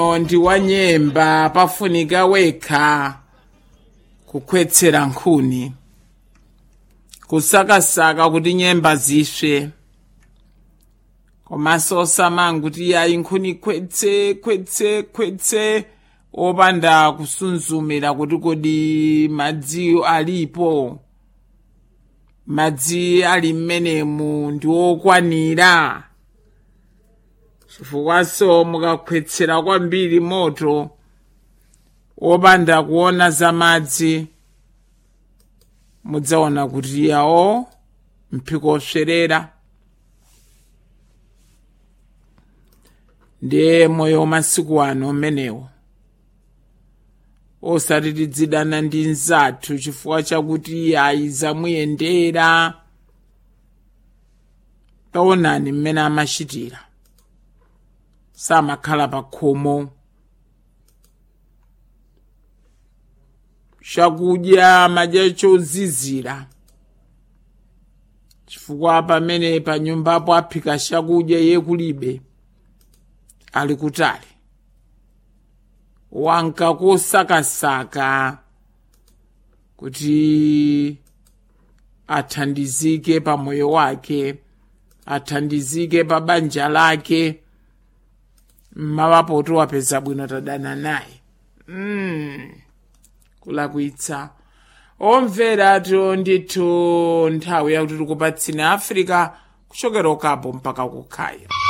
ndi wa nyemba pafunika wekha kukhwetsera nkhuni kusakasaka kuti nyemba ziswe komanso osamanga kuti yayi nkhuni khwetse khwetse khwetse opanda kusunzumira kuti kodi madziwo alipo madzi ali mmenemu ndi okwanira chifukwanso mukakhwetsera kwambiri moto wopanda kuona za madzi mudzaona kuti yawo mphiko oswerera ndiye moyo wamasiku ano umenewo osati tidzidana ndi nzathu chifukwa chakuti ayi zamuyendera taonani mmene amachitira samakhala pa khomo chakudya madya chozizira chifukwa pamene pa nyumbapo aphika chakudya ye kulibe ali kutali wanka kosakasaka kuti athandizike pa moyo wake athandizike pa banja lake mmawapoto wapeza bwino tadana naye mm. kulakwitsa omveratu ndithu nthawi yakuti tikupatsina africa kuchokera ukapo mpaka kukhaya